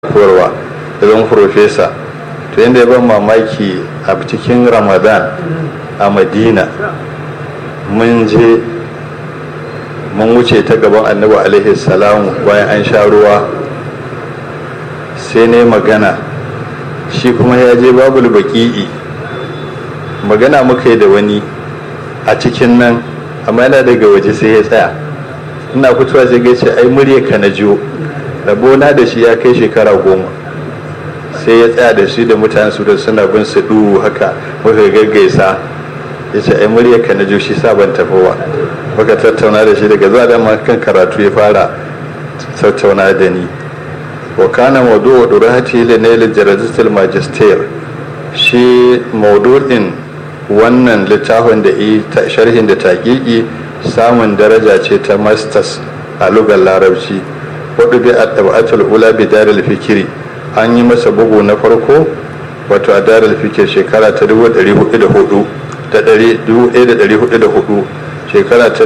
koyarwa da zama profesa to yadda ya ban mamaki a cikin ramadan a madina mun je mun wuce ta gaban annabi alaihi salamu bayan an sha ruwa sai ne magana shi kuma ya je babul baki'i magana muka yi da wani a cikin nan amma yana daga waje sai ya tsaya ina fitowa sai gace ai murya ka na jiyo rabona da shi ya kai shekara goma sai ya tsaya da shi da mutane su da suna bin su duhu haka muka gaggaisa ya ce ai murya ka na jiyo shi sa ban tafi ba muka tattauna da shi daga zuwa dama kan karatu ya fara tattauna da ni wa kana mawdu'u durati li nail jarazatul magister shi maudu'in wannan littafin da yi sharhin da taƙiƙi samun daraja ce ta masters a lugar larabci wadda bi a ɗab'atul ula bi darul fikiri an yi masa bugu na farko wato a darul fikir shekara ta 1404 shekara ta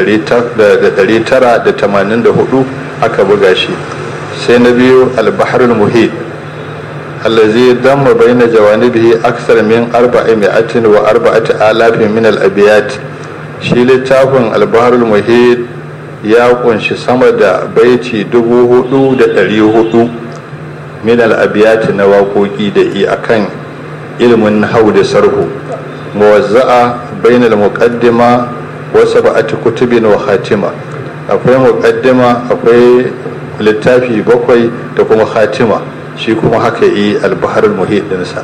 1984 aka buga shi sai na biyu albaharul muhit الذي ضم بين جوانبه أكثر من أربعمائة وأربعة آلاف من الأبيات shi littafin albaharul muhid ya kunshi sama da baiti dubu hudu da dari hudu min al'abiyati na waƙoƙi da i akan ilimin hau da sarhu muwazza'a bainal muqaddima wa sab'ati kutubin wa khatima akwai muqaddima akwai littafi bakwai da kuma khatima shi kuma haka yi albaharul muhid dinsa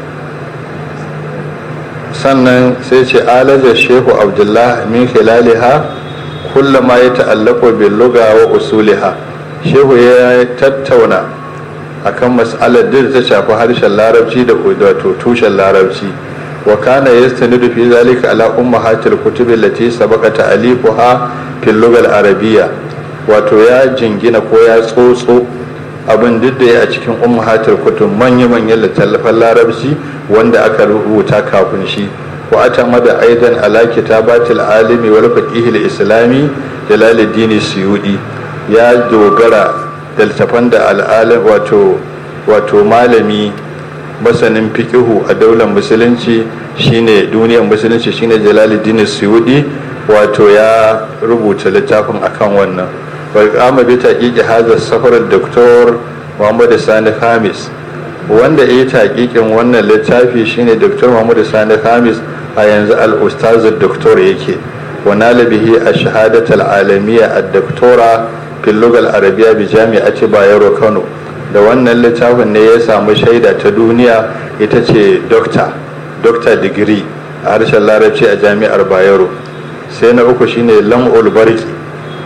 sannan sai ce alaja shehu abdullah min khilaliha kullama ya ta'allaqu bil lugha wa usuliha shehu ya tattauna akan mas'alar da ta shafi harshen larabci da wato tushen larabci wa kana yastanidu fi zalika ala ummahatil kutub allati sabaqa ta'alifuha fil lugha al arabiyya wato ya jingina ko ya tsotso abin duk da ya a cikin ummahatul kutub manya-manyan littattafan larabci wanda aka rubuta kafin shi wa atamada aidan ala kitabatil alimi wal faqih al islami jalaluddin suyudi ya dogara da littafan da al'alim wato wato malami masanin fiqihu a daular musulunci shine duniyar musulunci shine jalaluddin suyudi wato ya rubuta littafin akan wannan وقام بتحقيق هذا السفر الدكتور محمد Sani Khamis wanda ya taƙiƙin wannan littafi shine Dr. Muhammad Sani Khamis a yanzu al-ustaz doktor yake wa nalabihi a shahadat al-alamiyya ad-doktora fil lugha al-arabiyya bi jami'ati Bayero Kano da wannan littafin ne ya samu shaida ta duniya ita ce doctor doctor degree a harshen larabci a jami'ar Bayero sai na uku shine lam'ul barki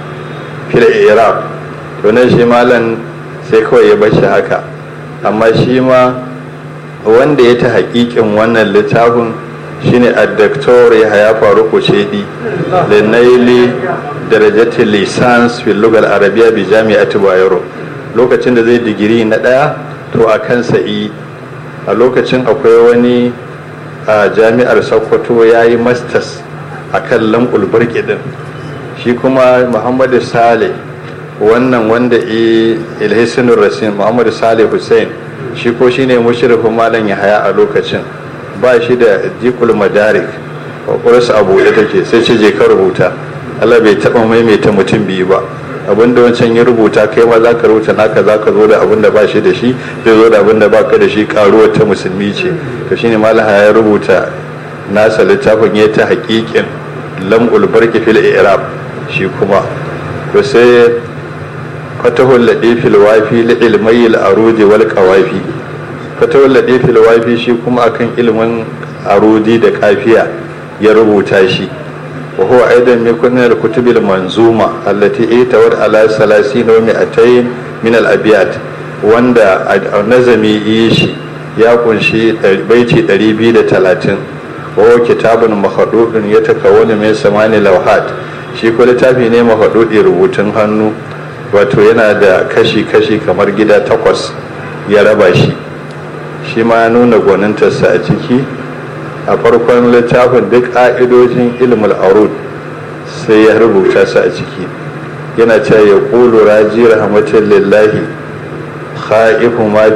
fil iraq to nan shi malam sai kawai ya bashi haka amma shi ma wanda ya ta hakikin wannan littafin shine addaktor ya haya faru kucedi da naili darajati lisans fil lugal arabiya bi jami'ati bayero lokacin da zai digiri na daya to a kansa yi a lokacin akwai wani a jami'ar sokoto ya yi masters a kan lam'ul barki din shi kuma muhammadu saleh wannan wanda ilhisinun rasin muhammadu saleh hussein shi ko shine mushrifin malam yahaya a lokacin ba shi da jikul madarik kwakwalwarsa a buɗe take sai ce je ka rubuta allah bai taɓa maimaita mutum biyu ba abinda wancan ya rubuta kai ma za ka rubuta naka za ka zo da abin da ba shi da shi zai zo da abin da ba ka da shi karuwar ta musulmi ce to shine malam ya rubuta nasa littafin ya ta haƙiƙin lam'ul barki fil i'rab shi kuma to sai fatahul ladifil wafi li ilmai al-arudi wal qawafi fatahul ladifil wafi shi kuma akan ilmin arudi da kafiya ya rubuta shi wa huwa aidan min kunna al-kutubil manzuma allati itawar ala 30 wa 200 min al-abyat wanda nazami yi shi ya kunshi baiti 230 wa huwa kitabun mahdudun yatakawwanu min samani lawhat shi ko littafi ne mafaɗuɗi rubutun hannu wato yana da kashi-kashi kamar gida takwas ya raba shi shi ma nuna gwanintarsa a ciki a farkon littafin duk ƙa'idojin ilmul arud sai ya rubuta su a ciki yana cewa ya ƙulu raji rahmatin lillahi khaifu ma